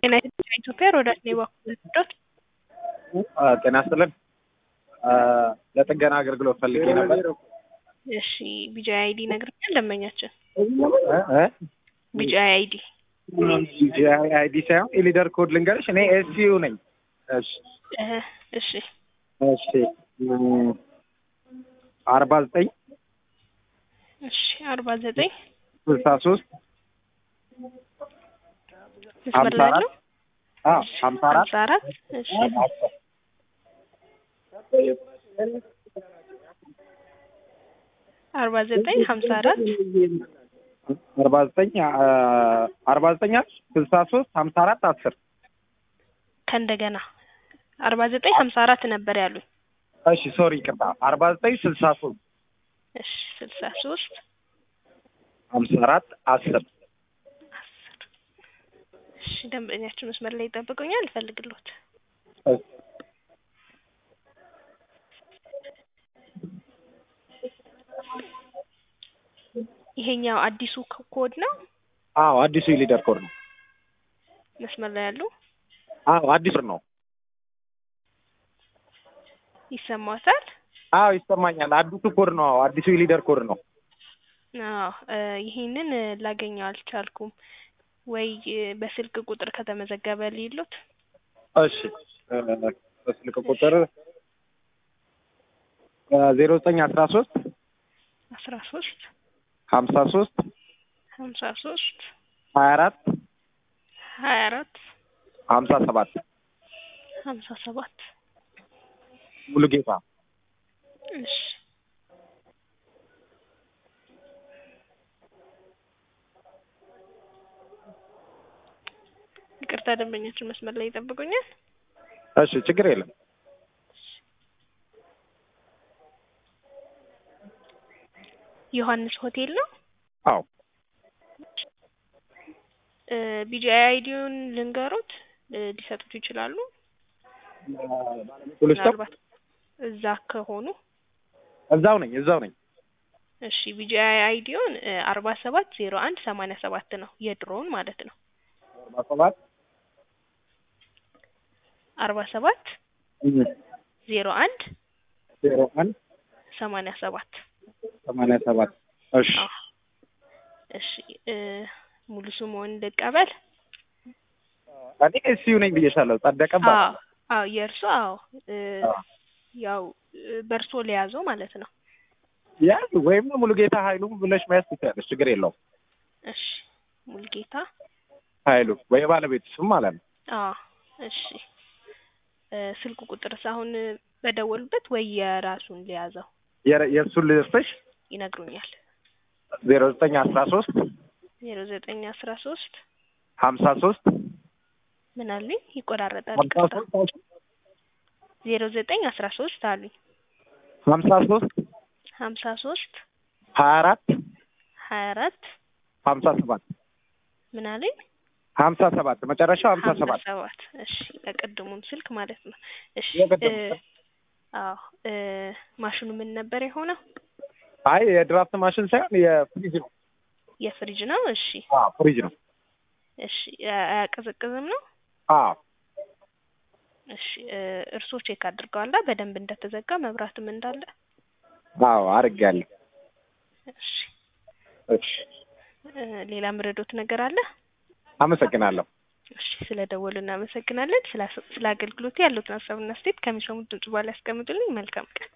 ጤና ይስጥልኝ ኢትዮጵያ ሮዳስ ነው የባኩት ዶት ጤና ይስጥልን። ለጥገና አገልግሎት ፈልጌ ነበር። እሺ ቢጂአይ አይዲ ነግረኛል። ደንበኛችን እ? ቢጂአይ አይዲ ጂአይ አይዲ ሳይሆን የሊደር ኮድ ልንገርሽ። እኔ ኤስዩ ነኝ። እሺ እህ፣ እሺ እሺ አርባ ዘጠኝ እሺ አርባ ዘጠኝ ስልሳ ሶስት መስመር ላይ ያለው ሀምሳ አራት ሀምሳ አራት እሺ አርባ ዘጠኝ ሀምሳ አራት አርባ ዘጠኝ አርባ ዘጠኝ ስልሳ ሶስት ሀምሳ አራት አስር ከእንደገና አርባ ዘጠኝ ሀምሳ አራት ነበር ያሉኝ። እሺ ሶሪ ይቅርታ አርባ ዘጠኝ ስልሳ ሶስት እሺ ስልሳ ሶስት ሀምሳ አራት አስር አስር እሺ ደንበኛችን መስመር ላይ ይጠብቁኛል። እፈልግሎት ይሄኛው አዲሱ ኮ- ኮድ ነው። አዎ አዲሱ የሊደር ኮድ ነው። መስመር ላይ ያሉ አዎ አዲሱ ነው። ይሰማዎታል? አዎ ይሰማኛል። አዲሱ ኮድ ነው። አዎ አዲሱ የሊደር ኮድ ነው። አዎ እ ይሄንን እ ላገኘው አልቻልኩም። ወይ እ በስልክ ቁጥር ከተመዘገበ ሊሉት እሺ እ በስልክ ቁጥር ዜሮ ዘጠኝ አስራ ሶስት አስራ ሶስት ሀምሳ ሶስት ሀምሳ ሶስት ሀያ አራት ሀያ አራት ሀምሳ ሰባት ሀምሳ ሰባት ሙሉ ጌታ እሺ ይቅርታ ደንበኛችን መስመር ላይ ይጠብቁኛል። እሺ ችግር የለም። ዮሐንስ ሆቴል ነው። አዎ እ ቢጂአይ አይዲውን ልንገሩት እ ሊሰጡት ይችላሉ። ፖሊስ ነው? ምናልባት እዛ ከሆኑ እዛው ነኝ እዛው ነኝ። እሺ ቢጂአይ አይዲውን አርባ ሰባት ዜሮ አንድ ሰማንያ ሰባት ነው የድሮውን ማለት ነው። አርባ ሰባት አርባ ሰባት ዜሮ አንድ ዜሮ አንድ ሰማንያ ሰባት ሰማንያ ሰባት እሺ አዎ። እሺ እ ሙሉ ስምዎን ልቀበል? እኔ ኤስዩ ነኝ ብዬሻለሁ። ጸደቀ እባላለሁ። አዎ አዎ የእርሶ አዎ እ አዎ። ያው እ በእርሶ ሊያዘው ማለት ነው። ያዝ ወይም ሙሉ ጌታ ኃይሉ ብለሽ መያዝ ትችያለሽ። ችግር የለውም። እሺ ሙልጌታ ኃይሉ ወይ ባለቤት ስም ማለት ነው። አዎ እሺ እ ስልክ ቁጥርስ አሁን በደወሉበት ወይ የራሱን ሊያዘው የረ- የእሱን ልስጥሽ ይነግሩኛል። ዜሮ ዘጠኝ አስራ ሶስት ዜሮ ዘጠኝ አስራ ሶስት ሀምሳ ሶስት ምን አሉኝ? ይቆራረጣል። ሀምሳ ይቅርታ ሶስት ዜሮ ዘጠኝ አስራ ሶስት አሉኝ። ሀምሳ ሶስት ሀምሳ ሶስት ሀያ አራት ሀያ አራት ሀምሳ ሰባት ምን አሉኝ? ሀምሳ ሰባት መጨረሻው ሀምሳ ሀምሳ ሰባት ሰባት እሺ ለቅድሙን ስልክ ማለት ነው። እሺ የቅድሙ እ ስልክ። አዎ እ ማሽኑ ምን ነበር የሆነው? አይ የድራፍት ማሽን ሳይሆን የፍሪጅ ነው። የፍሪጅ ነው። እሺ አዎ ፍሪጅ ነው። እሺ አ- አያቀዘቅዝም ነው። አዎ እሺ እ እርስዎ ቼክ አድርገዋላ በደንብ እንደተዘጋ መብራትም እንዳለ? አዎ አድርጌያለሁ። እሺ እሺ እ ሌላ ምረዶት ነገር አለ? አመሰግናለሁ። እሺ ስለ ደወሉ እናመሰግናለን። ስለ ስለ አገልግሎቱ ያሉትን ሀሳብና አስተያየት ከሚሰሙት ድምጽ በኋላ ያስቀምጡልኝ። መልካም ቀን።